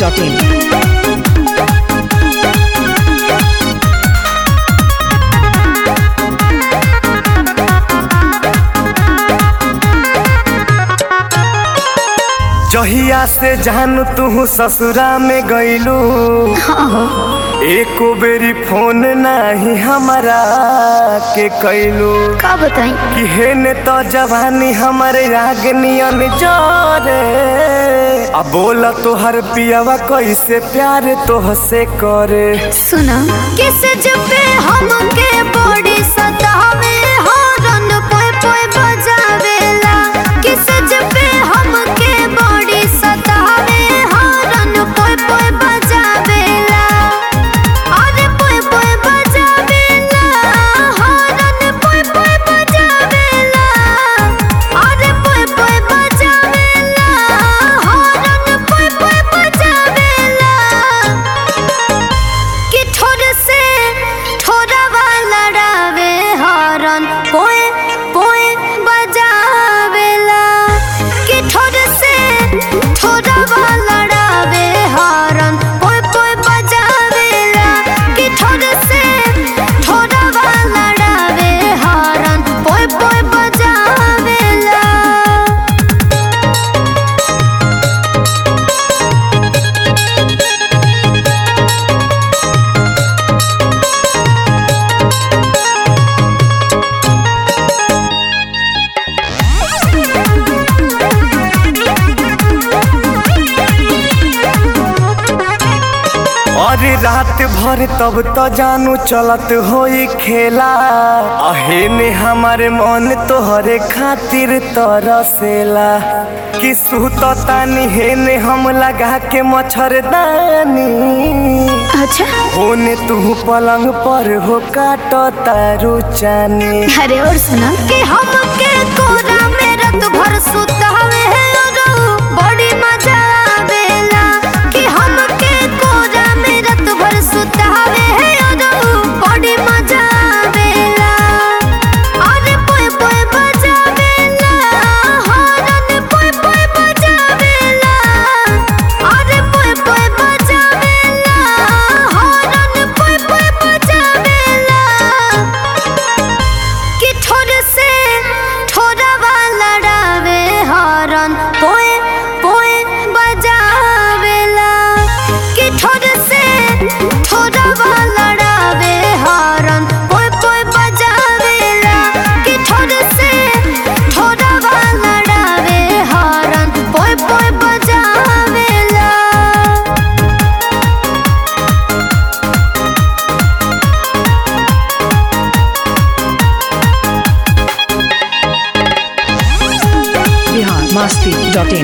biharmasti.in जहिया से जान तू ससुरा में गईलू एको बेरी फोन नाही हमारा के कैलू का बताई कि हेने तो जवानी हमारे आग नियन जोरे अब बोला तो हर पियावा कैसे प्यार तोहसे करे सुना किस जबे हमके बॉडी सतावे हॉर्न पोए पोए बजावेला किस जबे हमके बॉडी सतावे हॉर्न पोए पोए बजावेला अरे पोए पोए बजावेला हॉर्न पोए पोए बजावेला अरे पोए पोए बजावेला हॉर्न पोए पोए बजावेला कि ठोर से ठोरवा लड़ावे हॉर्न पोए पोए बजावेला कि ठोर से ठोरवा लड़ावे हॉर्न पोए पोए बजावेला कि ठोर से ठोरवा लड़ावे हॉर्न पोए पोए बजावेला और रात भर तब तो जानू चलत होई खेला अहे ने हमारे मन तोहरे खातिर तरसेला कि सुत तानी हेने हम लगा के मच्छरदानी अच्छा होने तू पलंग पर हो काट तारू चानी अरे और सुना कि हमके कोरा में रात भर सुतावे है और बड़ी मजा आवेला कि हमके कोरा में रात भर सुतावे है और बड़ी मजा आवेला अरे पोए पोए बजावेला हॉर्न पोए पोए बजावेला अरे पोए पोए बजावेला हॉर्न पोए पोए बजावेला कि ठोर से ठोरवा लड़ावे हॉर्न पोए पोए बजावेला कि ठोर से ठोरवा लड़ावे हॉर्न पोए पोए बजावेला कि ठोर से ठोरवा लड़ावे हॉर्न पोए पोए बजावेला biharmasti.in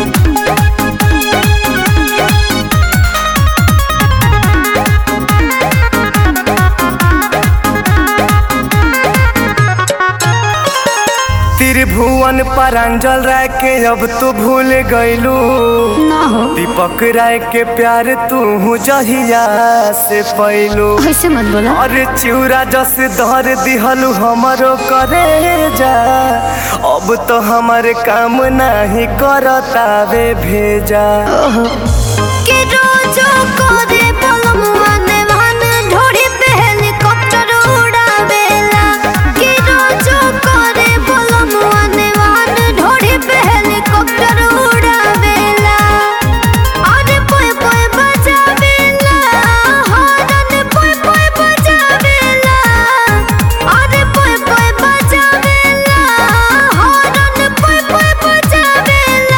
त्रिभुवन परांजल राय के अब तू भूल गईलू ना हो दीपक राय के प्यार तू जहिया से पैलू ऐसे मत बोला और चिउरा जस धर दिहलू हमरो करे जा अब तो हमारे काम नहीं करतावे भेजा कि रोजो करे पलमुआ ने वन ढोड़ी पे हेलीकॉप्टर उड़ावेला कि रोजो करे पलमुआ ने वन ढोड़ी पे हेलीकॉप्टर उड़ावेला अरे पोए पोए बजावेला हॉर्न पोए पोए बजावेला अरे पोए पोए बजावेला हॉर्न पोए पोए बजावेला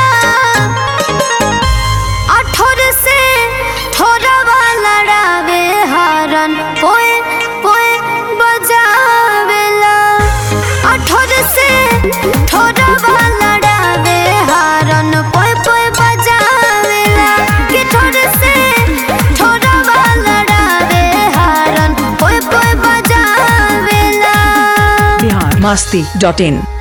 अठोर से ठोरवा लड़ावे हरन पोए पोए बजावेला अठोर से ठोरवा लड़ावे हरन पोए पोए बजावेला कि ठोर से ठोरवा लड़ावे हरन पोए पोए बजावेला biharmasti.in